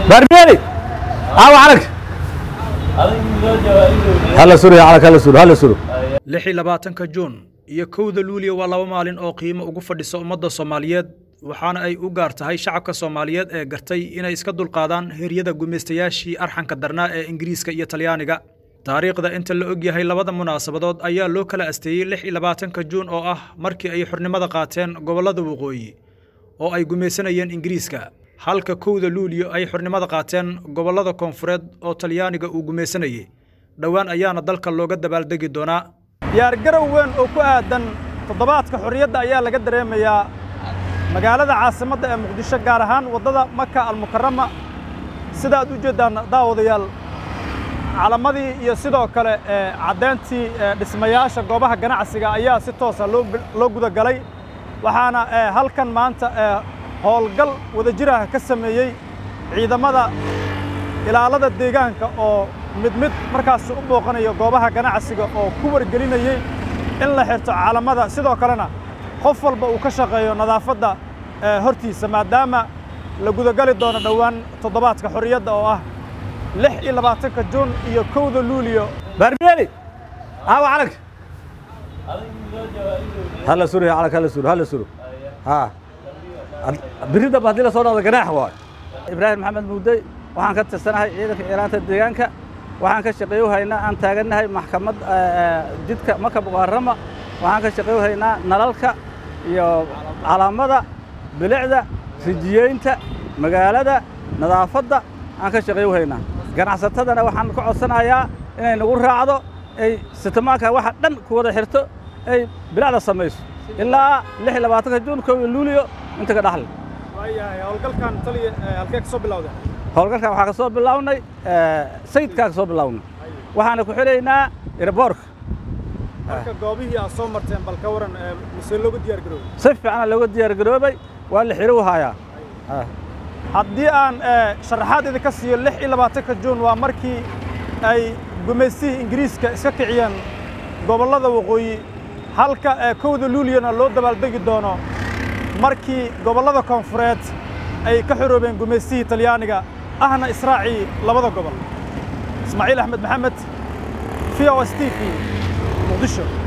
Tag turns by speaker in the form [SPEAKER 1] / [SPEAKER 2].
[SPEAKER 1] برميلي اه عليك هلا سوري عليك هلا سوري هلا سوري
[SPEAKER 2] lix iyo labaatanka juun iyo kowda luuliya waa laba maalin oo qiimo ugu fadhisa ummadda soomaaliyeed waxaana ay u gaar tahay shacabka soomaaliyeed ee gartay inay iska dulqaadaan heryada gumaystayaashii arxanka darnaa ee ingiriiska iyo talyaaniga taariikhda inta la og yahay labada munaasabadood ayaa loo kala asteeyey lix iyo labaatanka juun oo ah markii ay xurnimada qaateen gobollada waqooyi oo ay gumaysanayeen ingiriiska halka kowda luuliyo ay xurnimada qaateen gobollada koonfureed oo talyaaniga uu gumaysanayey dhowaan ayaana dalka looga dabaaldegi doonaa
[SPEAKER 3] diyaargarow weyn oo ku aadan toddobaadka xorriyadda ayaa laga dareemayaa magaalada caasimadda ee muqdisho gaar ahaan waddada maka almukarama sida aad u jeeddaan daawadayaal calamadii iyo sidoo kale caddayntii dhismayaasha goobaha ganacsiga ayaa si toosa loo gudagalay waxaana halkan maanta howlgal wadajiraha ka sameeyey ciidamada ilaalada deegaanka oo mid mid markaas u booqanayo goobaha ganacsiga oo ku wargelinayey in la xirto calamada sidoo kalena qof walba uu ka shaqeeyo nadaafadda hortiisa maadaama la gudagali doono dhowaan toddobaadka xorriyadda oo ah lix iyo labaatanka juun iyo kowda luuliyo
[SPEAKER 1] برميلي اه عليك هلا سوري عليك هلا سوري هلا سوري ها بريدة بهدي لا صوره جناح واي
[SPEAKER 4] ibraahim maxamed muudey waxaan ka tirsanahay ciidanka ciiraanta deegaanka waxaan ka shaqeeyo haynaa aan taagannahay maxkamad jidka maka muqarama waxaan ka shaqeeyo haynaa nalalka iyo calaamada bilicda rijiyeynta magaalada nadaafadda aan ka shaqeeyo haynaa ganacsatadana waxaan ka codsanayaa inay nagu raacdo ay sitamaanka waxa dhan ku wada xirto ay bilicda samayso ilaa lix iyo labaatanka juun kow iyo luuliyo inta ka dhaxli
[SPEAKER 3] waayahay howlgalkan taliya halkee ka soo bilowda
[SPEAKER 4] howlgalkan waxaa ka soo bilownay sayidkaa ka soo bilownay waxaana ku xidhaynaa irboorka
[SPEAKER 3] marka goobihii aad soo marteen bal ka waran mise looga diyaar garoobay
[SPEAKER 4] si fiicana looga diyaar garoobay waa la xidho hayaa
[SPEAKER 3] haddii aan sharaxaad idinka siiyo lix iyo labaatanka juun waa markii ay gumaystihii ingiriiska iska kiciyeen gobollada waqooyi halka kowda luuliyana loo dabaaldegi doono markii gobollada koonfureed ay ka xoroobeen gumaystihii talyaaniga ahna israacii labada gobol ismaaciil axmed maxamed v o s t v muqdisho